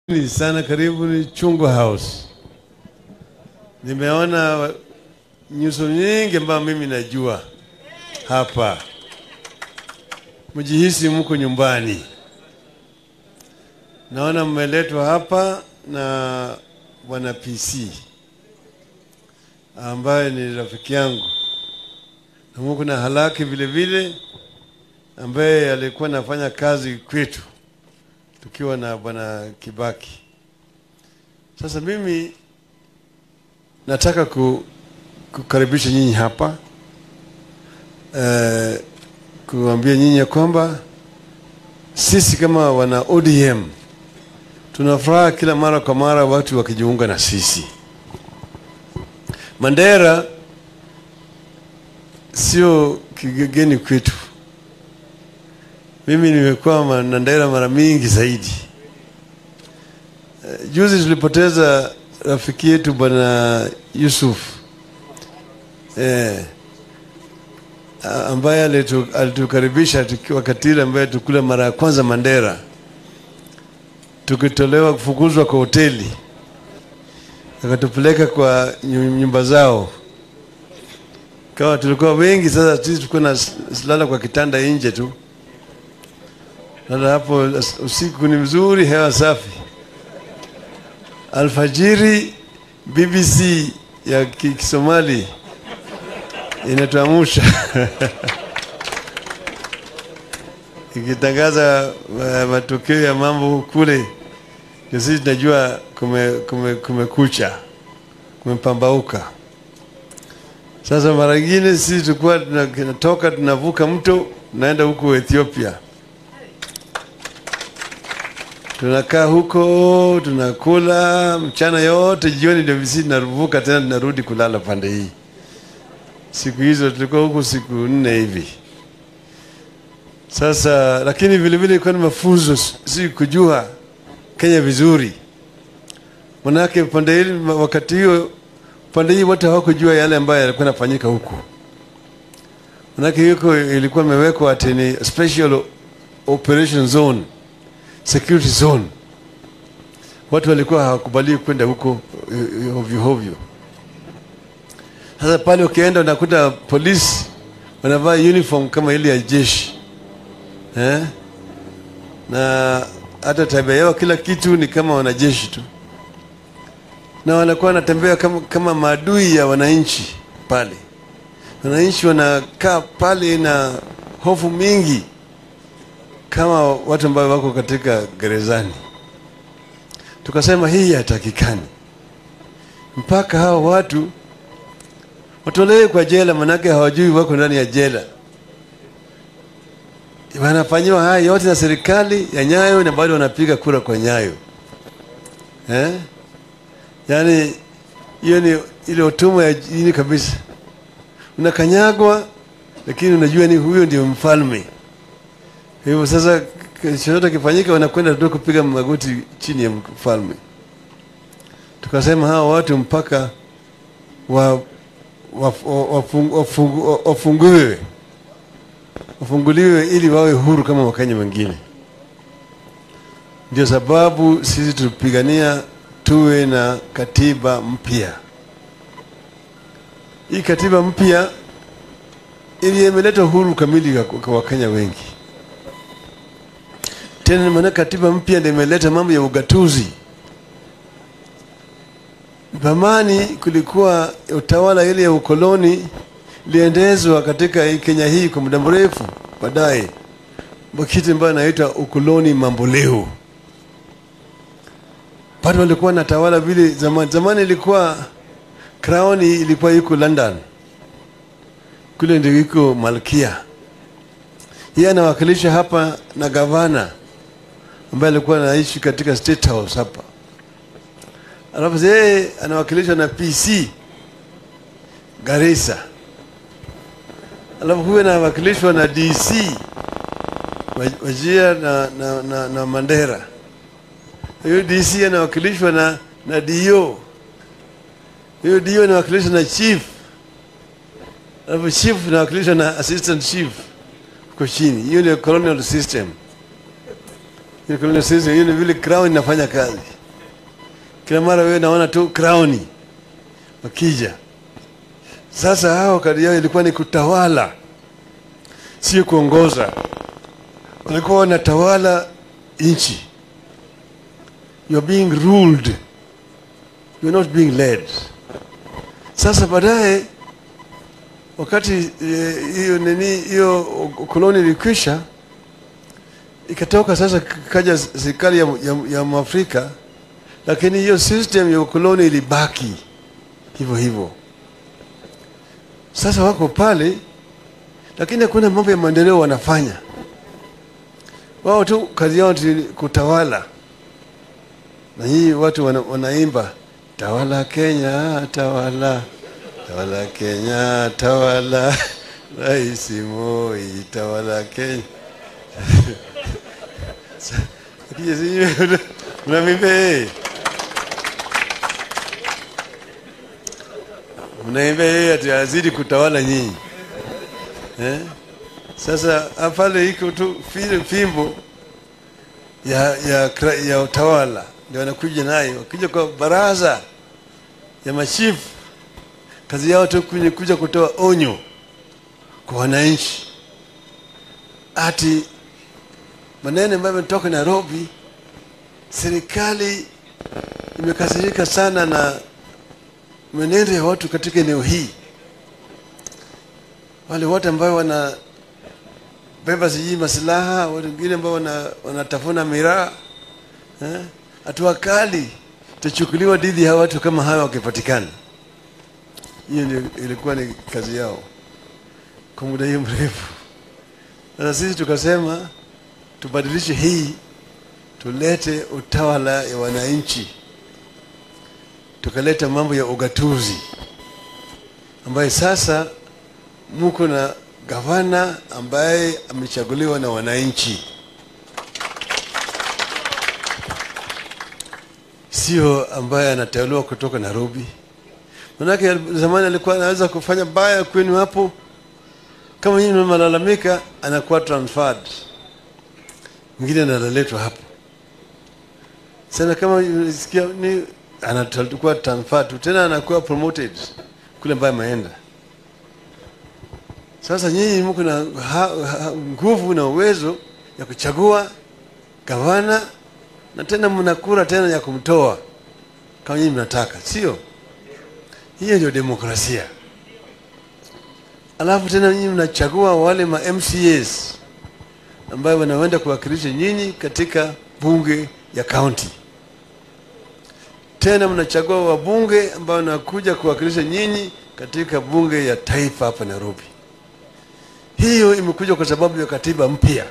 Ni sana karibu ni Chungwa House. Nimeona nyuso nyingi ambayo mimi najua hapa, mjihisi mko nyumbani. Naona mmeletwa hapa na bwana PC ambaye ni rafiki yangu, na muko na Halaki vile vile ambaye alikuwa anafanya kazi kwetu tukiwa na bwana Kibaki. Sasa mimi nataka ku, kukaribisha nyinyi hapa eh, kuambia nyinyi ya kwamba sisi kama wana ODM tunafuraha kila mara kwa mara watu wakijiunga na sisi. Mandera sio kigeni kwetu. Mimi nimekuwa Mandera mara mingi zaidi. Uh, juzi tulipoteza rafiki yetu bwana Yusuf eh, ambaye alitu, alitukaribisha tukiwa katili ambaye tukula mara ya kwanza Mandera, tukitolewa kufukuzwa kwa hoteli, akatupeleka kwa nyumba zao kawa tulikuwa wengi. Sasa sisi tulikuwa na lala kwa kitanda nje tu sasa hapo usiku ni mzuri, hewa safi. Alfajiri BBC ya Kisomali inatuamusha ikitangaza uh, matokeo ya mambo kule, ndio sisi tunajua kume, kume, kumekucha kumepambauka. Sasa mara nyingine sisi tulikuwa tunatoka tunavuka mto tunaenda huko Ethiopia tunakaa huko tunakula mchana yote, jioni ndio visi tunavuka tena tunarudi kulala pande hii. Siku hizo tulikuwa huko siku nne hivi. Sasa lakini vile vile ilikuwa ni mafunzo, si kujua Kenya vizuri, manake pande hili, wakati hiyo pande hii watu hawakujua yale ambayo yalikuwa yanafanyika huko, manake huko ilikuwa imewekwa ati ni special operation zone security zone. Watu walikuwa hawakubaliwi kwenda huko hovyo hovyo. Sasa pale ukienda unakuta polisi wanavaa uniform kama ile ya jeshi eh? na hata tabia yao kila kitu ni kama wanajeshi tu, na wanakuwa wanatembea kama, kama maadui ya wananchi pale. Wananchi wanakaa pale na hofu mingi kama watu ambao wako katika gerezani. Tukasema hii hatakikani, mpaka hao watu watolewe kwa jela, manake hawajui wako ndani ya jela. Wanafanyiwa haya yote na serikali ya Nyayo na bado wanapiga kura kwa Nyayo eh? Yaani hiyo ni ile utumwa ya jini kabisa. Unakanyagwa, lakini unajua ni huyo ndio mfalme hivyo sasa, chochote kifanyika, wanakwenda tu kupiga magoti chini ya mfalme. Tukasema hawa watu mpaka wa, wa, wafung, wafung, wafunguliwe wafunguliwe ili wawe huru kama Wakenya wengine. Ndio sababu sisi tulipigania tuwe na katiba mpya. Hii katiba mpya ili imeleta uhuru kamili kwa Wakenya wengi tena maana katiba mpya ndio imeleta mambo ya ugatuzi. Zamani kulikuwa utawala ile ya ukoloni iliendezwa katika Kenya hii kwa muda mrefu, baadaye kitu ambayo inaitwa ukoloni mamboleo. Bado walikuwa na tawala vile zamani. Zamani ilikuwa crown ilikuwa iko London, kule ndio iko malkia. Yeye anawakilisha hapa na gavana ambaye alikuwa anaishi katika State House hapa, alafu yeye anawakilishwa na PC Garissa, alafu huyu anawakilishwa na DC Wajia na, na, na, na Mandera. Huyo DC anawakilishwa na, na DO. Huyo DO anawakilishwa na chief, alafu chief anawakilishwa na assistant chief uko chini. Hiyo ndio colonial system. Hiyo colonial system, hiyo ni vile crown inafanya kazi. kila mara wewe naona tu crown wakija. Sasa hao kazi yao ilikuwa ni kutawala, sio kuongoza. Walikuwa wanatawala nchi. You are being ruled, you are not being led. Sasa baadaye wakati eh, hiyo nini hiyo koloni ilikwisha, ikatoka sasa, kaja serikali ya, ya, ya Mwafrika, lakini hiyo system ya ukoloni ilibaki hivyo hivyo. Sasa wako pale, lakini hakuna mambo ya maendeleo wanafanya. Wao tu kazi yao ni kutawala, na hii watu wana, wanaimba tawala Kenya, tawala tawala Kenya, tawala Rais Moi, tawala Kenya. Akija sijui mnamimba yeye, mnaimba yeye ati azidi kutawala nyinyi eh? Sasa pale iko tu file fimbo ya, ya, kra- ya utawala ndio wanakuja nayo, wakija kwa baraza ya machifu kazi yao tu kuja kuja kutoa onyo kwa wananchi, ati maneno ambayo yametoka Nairobi, serikali imekasirika sana na mwenendo ya watu katika eneo hii, wale wote ambao wana beba sijui masilaha, watu wengine ambao wana, wanatafuna miraa eh, hatua kali itachukuliwa dhidi ya watu kama hawa wakipatikana. Hiyo ndio ilikuwa ni kazi yao kwa muda hiyo mrefu. Sasa sisi tukasema tubadilishe hii, tulete utawala ya wananchi, tukaleta mambo ya ugatuzi, ambaye sasa muko na gavana ambaye amechaguliwa na wananchi, sio ambaye anateuliwa kutoka Nairobi. Manake zamani alikuwa anaweza kufanya baya kwenu hapo, kama nyinyi mnalalamika, anakuwa transferred, mwingine analetwa hapo. Sasa kama unasikia ni anakuwa transferred tu, tena anakuwa promoted kule ambaye ameenda. Sasa nyinyi mko na ha- ha- nguvu na uwezo ya kuchagua gavana na tena mna kura tena ya kumtoa kama nyinyi mnataka, sio? Hiyo ndio demokrasia. Alafu tena nyinyi mnachagua wale ma MCAs ambayo wanaenda kuwakilisha nyinyi katika bunge ya county. Tena mnachagua wabunge ambao wanakuja kuwakilisha nyinyi katika bunge ya taifa hapa Nairobi. Hiyo imekuja kwa sababu ya katiba mpya.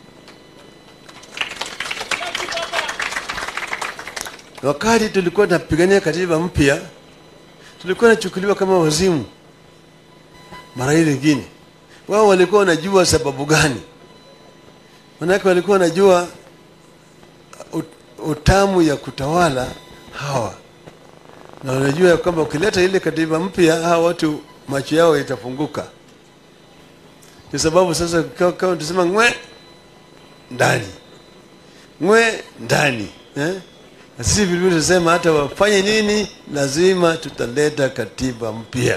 Wakati tulikuwa tunapigania katiba mpya, tulikuwa nachukuliwa kama wazimu mara ile nyingine. Wao walikuwa wanajua sababu gani, manake walikuwa wanajua ut- utamu ya kutawala hawa, na wanajua ya kwamba ukileta ile katiba mpya, hawa watu macho yao itafunguka. Kwa sababu sasa kama kama tusema ngwe ndani ngwe ndani eh? Na sisi vilevile tunasema hata wafanye nini, lazima tutaleta katiba mpya.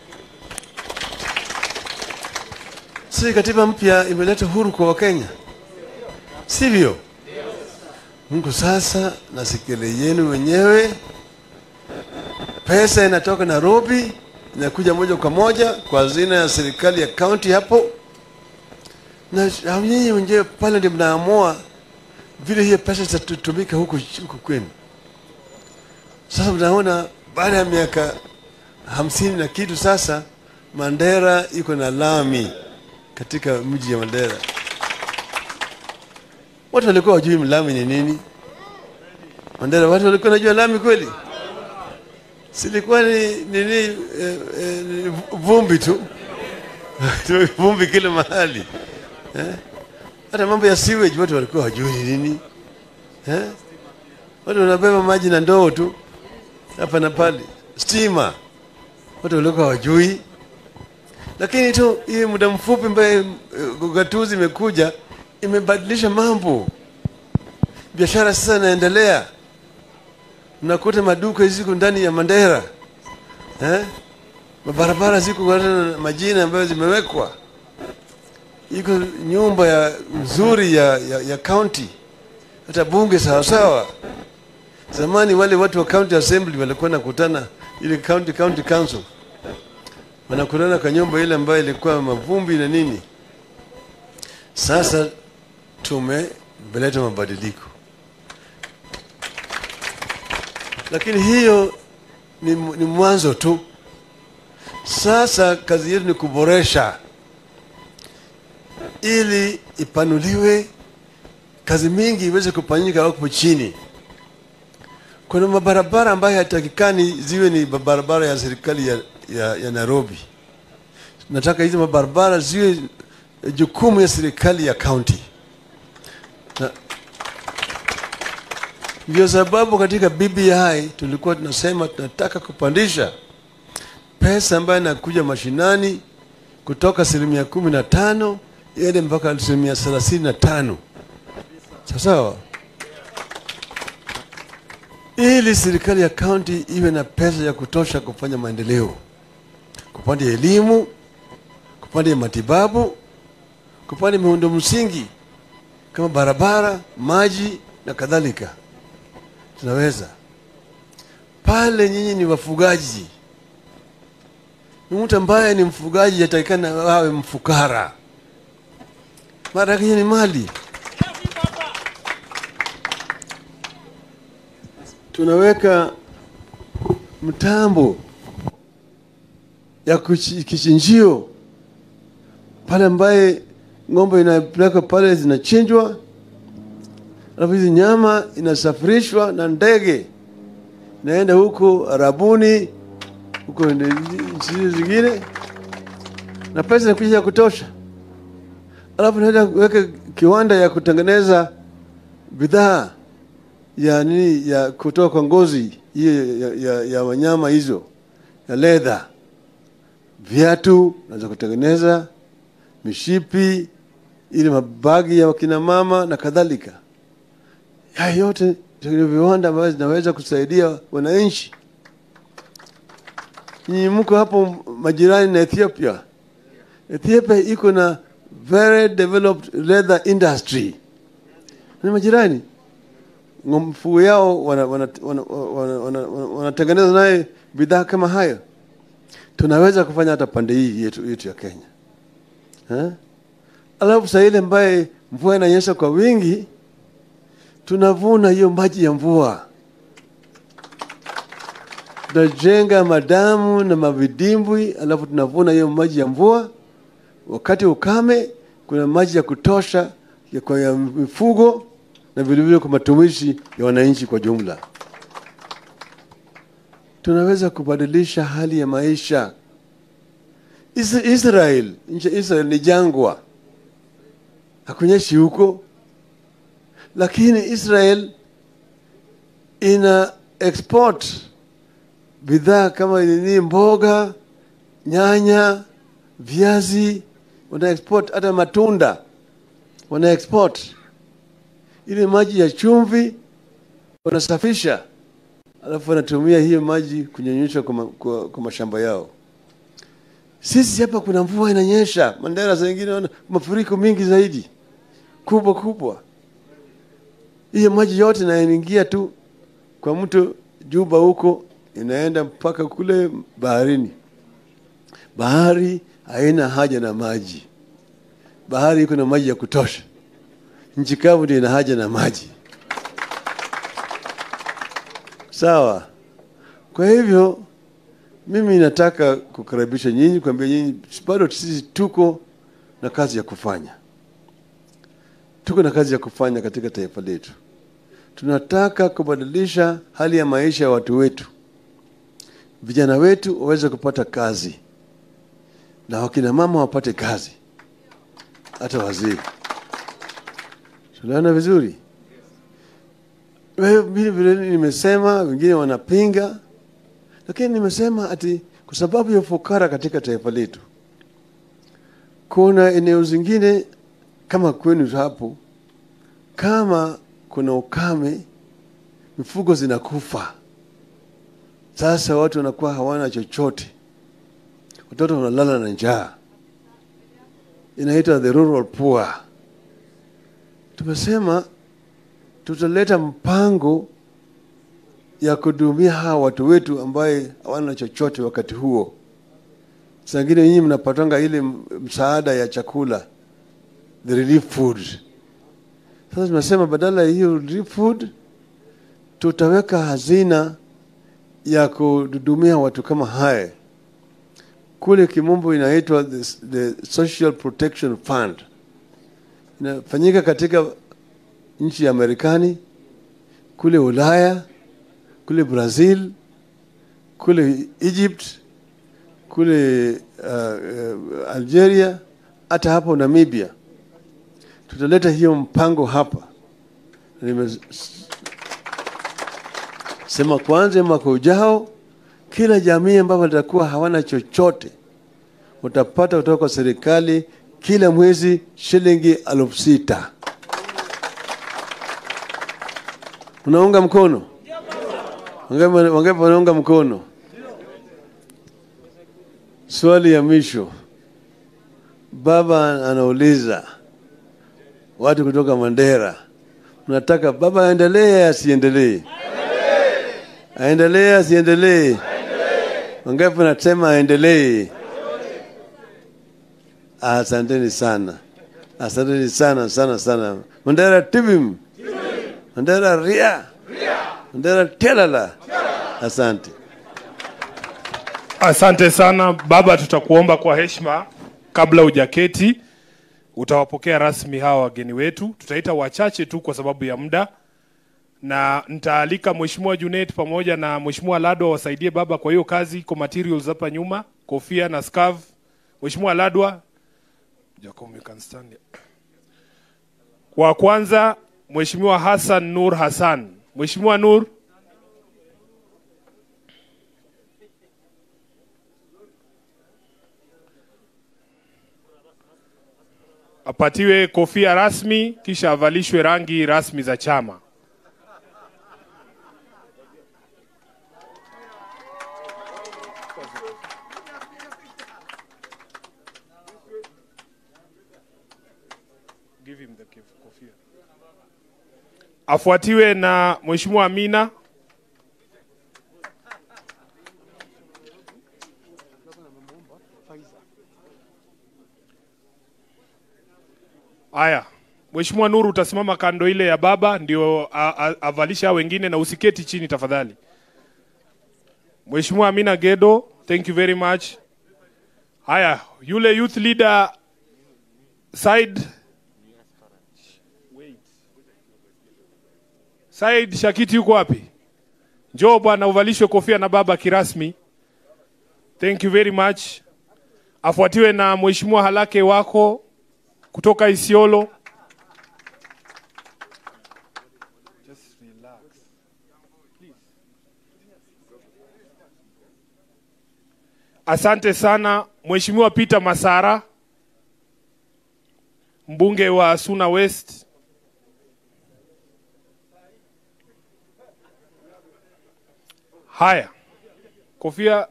Si katiba mpya imeleta huru kwa Wakenya, sivyo? Mungu sasa na sikile yenu wenyewe, pesa inatoka Nairobi inakuja moja kwa moja kwa hazina ya serikali ya kaunti hapo, na hao nyinyi wenyewe pale ndio mnaamua vile hiyo pesa zitatumika huku huku kwenu. Sasa mnaona baada ya miaka hamsini na kitu sasa, Mandera iko na lami katika mji ya Mandera. Watu walikuwa wajui lami ni nini. Mandera watu walikuwa najua lami kweli? Silikuwa ni nini? Eh, eh, ni vumbi tu vumbi kila mahali eh? Hata mambo ya sewage watu walikuwa wajui ni nini eh? Watu wanabeba maji na ndoo tu hapa na pale. Stima watu walikuwa wajui, lakini tu hii muda mfupi ambaye ugatuzi imekuja imebadilisha mambo. Biashara sasa inaendelea, Mnakuta maduka ziko ndani ya Mandera eh? Mabarabara ziko na majina ambayo zimewekwa, iko nyumba ya nzuri ya, ya, ya county, hata bunge sawasawa. Zamani wale watu wa county assembly walikuwa nakutana ile county county council, wanakutana kwa nyumba ile ambayo ilikuwa mavumbi na nini. Sasa tumeleta mabadiliko, lakini hiyo ni, ni mwanzo tu. Sasa kazi yetu ni kuboresha ili ipanuliwe, kazi mingi iweze kufanyika huko chini. Kuna mabarabara ambayo hatakikani ziwe ni barabara ya serikali ya, ya, ya Nairobi. Nataka hizo mabarabara ziwe jukumu ya serikali ya county. Na ndio sababu katika BBI tulikuwa tunasema tunataka kupandisha pesa ambayo inakuja mashinani kutoka asilimia kumi na tano iende mpaka asilimia thelathini na tano sawasawa, ili serikali ya kaunti iwe na pesa ya kutosha kufanya maendeleo, kupanda elimu, kupanda matibabu, kupanda miundo msingi kama barabara, maji na kadhalika. Tunaweza pale. Nyinyi ni wafugaji ni mtu ambaye ni mfugaji atakikana awe mfukara, mara yake ni mali. Tunaweka mtambo ya kichinjio pale ambaye ng'ombe inapelekwa pale zinachinjwa, alafu hizi nyama inasafirishwa na ndege inaenda huko Arabuni huko nchi zingine na pesa inakuja ya kutosha, alafu naenda kuweka kiwanda ya kutengeneza bidhaa ya nini ya kutoka kwa ngozi hiyo ya, ya, ya wanyama hizo ya leather, viatu naweza kutengeneza, mishipi, ili mabagi ya wakina mama na kadhalika. Haya yote ndio viwanda ambavyo zinaweza kusaidia wananchi. Nyinyi mko hapo majirani na Ethiopia. Ethiopia iko na very developed leather industry, ni majirani. Mfugo yao wanatengeneza wana, wana, wana, wana, wana naye bidhaa kama hayo. Tunaweza kufanya hata pande hii yetu, yetu ya Kenya ha? Alafu saa ile ambaye mvua inanyesha kwa wingi, tunavuna hiyo maji ya mvua tunajenga madamu na mavidimbwi, alafu tunavuna hiyo maji ya mvua. Wakati ukame, kuna maji ya kutosha ya kwa ya mifugo na vilevile kwa matumishi ya wananchi kwa jumla. Tunaweza kubadilisha hali ya maisha. Israel, nchi ya Israel ni jangwa, hakunyeshi huko, lakini Israel ina export bidhaa kama nini, mboga, nyanya, viazi, wana export hata matunda wana export. Ile maji ya chumvi wanasafisha, alafu wanatumia hiyo maji kunyonyesha kwa, kwa, kwa mashamba yao. Sisi hapa kuna mvua inanyesha, Mandera saa ingine wana mafuriko mingi zaidi kubwa kubwa. Hiyo maji yote inaingia tu kwa mto Juba huko inaenda mpaka kule baharini. Bahari haina haja na maji, bahari iko na maji ya kutosha. Nchi kavu ndio ina haja na maji, sawa. Kwa hivyo mimi nataka kukaribisha nyinyi, kuambia nyinyi bado sisi tuko na kazi ya kufanya, tuko na kazi ya kufanya katika taifa letu. Tunataka kubadilisha hali ya maisha ya watu wetu vijana wetu waweze kupata kazi na wakina mama wapate kazi, hata wazee. Tunaona vizuri. Vile vile nimesema, wengine wanapinga, lakini nimesema ati kwa sababu ya ufukara katika taifa letu, kuna eneo zingine kama kwenu hapo, kama kuna ukame, mifugo zinakufa Sasa watu wanakuwa hawana chochote, watoto wanalala na njaa, inaitwa the rural poor. Tumesema tutaleta mpango ya kuhudumia hawa watu wetu ambaye hawana chochote wakati huo. Sangine nyinyi mnapatanga ile msaada ya chakula, the relief food. Sasa tunasema badala ya hiyo relief food tutaweka hazina ya kuhudumia watu kama haya. Kule kimombo inaitwa the, the Social Protection Fund, inafanyika katika nchi ya Marekani, kule Ulaya, kule Brazil, kule Egypt, kule uh, uh, Algeria, hata hapo Namibia. Tutaleta hiyo mpango hapa. Nimesema kwanza, mwaka ujao kila jamii ambapo watakuwa hawana chochote utapata kutoka kwa serikali kila mwezi shilingi elfu sita. Unaunga mkono? Wangapi wanaunga mkono? Swali ya mwisho, baba anauliza watu kutoka Mandera, mnataka baba aendelee asiendelee? Aendelee asiendelee? Wangapi wanasema aendelee? Asanteni sana, asanteni sana sana sana. Mandera tibim, Mandera ria, Mandera telala. Asante. Asante sana baba, tutakuomba kwa heshima, kabla hujaketi, utawapokea rasmi hawa wageni wetu. Tutaita wachache tu kwa sababu ya muda, na nitaalika Mheshimiwa Junet pamoja na Mheshimiwa Ladwa wasaidie baba kwa hiyo kazi. Iko materials hapa nyuma, kofia na scarf. Mheshimiwa Ladwa, Jacob, you can stand here. Wa kwanza Mheshimiwa Hassan Nur Hassan. Mheshimiwa Nur, apatiwe kofia rasmi kisha avalishwe rangi rasmi za chama. Give him the kif- kofia. Afuatiwe na Mheshimiwa Amina. Haya, Mheshimiwa Nuru, utasimama kando ile ya baba ndio a- a- avalisha hao wengine, na usiketi chini tafadhali. Mheshimiwa Amina Gedo, thank you very much. Haya, yule youth leader side Said Shakiti yuko wapi? Njoo bwana uvalishwe kofia na baba kirasmi. Thank you very much. Afuatiwe na Mheshimiwa Halake wako kutoka Isiolo. Just relax. Please. Asante sana Mheshimiwa Peter Masara, mbunge wa Suna West. Haya, kofia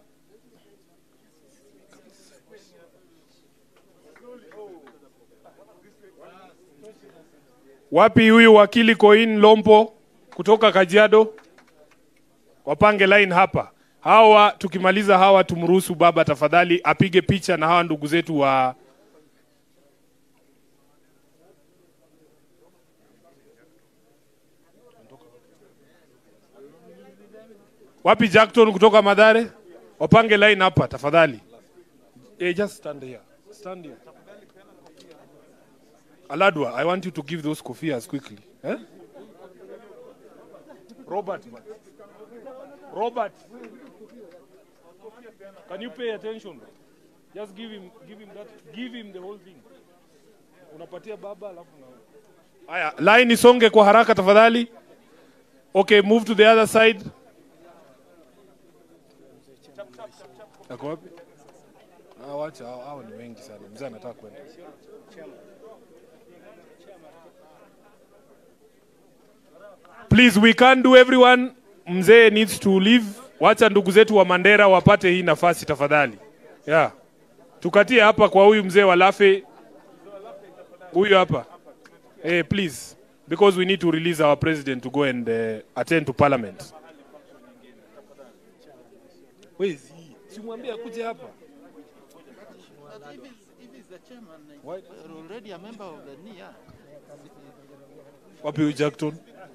Wapi huyu wakili Koin Lompo kutoka Kajiado? Wapange line hapa. Hawa tukimaliza hawa tumruhusu baba tafadhali apige picha na hawa ndugu zetu wa Wapi Jackton kutoka Madare? Wapange line hapa tafadhali. Eh, just stand here. Stand here. Aladwa, I want you to give those kofias quickly. Eh? Robert. man. Robert. Can you pay attention? Just give him give him that give him the whole thing. Unapatia baba alafu na Haya, line isonge kwa haraka tafadhali. Okay, move to the other side. Ako wapi? Ah, wacha hao hao ni wengi sana. Mzee anataka kwenda. Please, we can't do everyone. Mzee needs to leave. wacha ndugu zetu wa Mandera wapate hii nafasi tafadhali. Yeah. Tukatie hapa kwa huyu mzee wa Lafe. Huyu hapa. Eh, please because we need to release our president to go and uh, attend to parliament. Wezi, simwambie akuje hapa. But if he's, if he's the chairman, like, you're already a member of the NIA. Wapi huyu Jackton?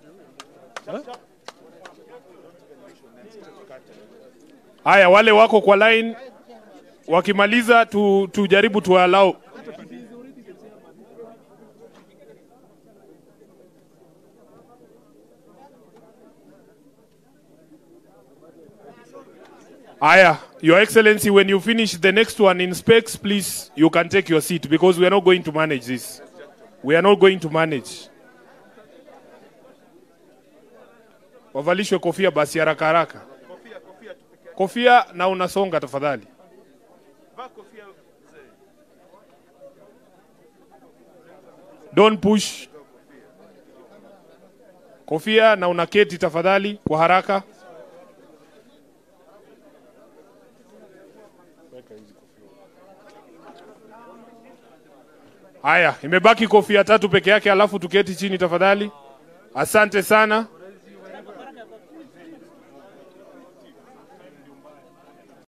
Haya, wale wako kwa line wakimaliza tu, tujaribu tuwalau. Aya, Your Excellency, when you finish the next one in specs, please, you can take your seat because we are not going to manage this. We are not going to manage. Wavalishwe kofia basi haraka haraka. Kofia na unasonga tafadhali. Don't push. Kofia na unaketi tafadhali kwa haraka. Haya, imebaki kofia tatu peke yake, alafu tuketi chini tafadhali. Asante sana.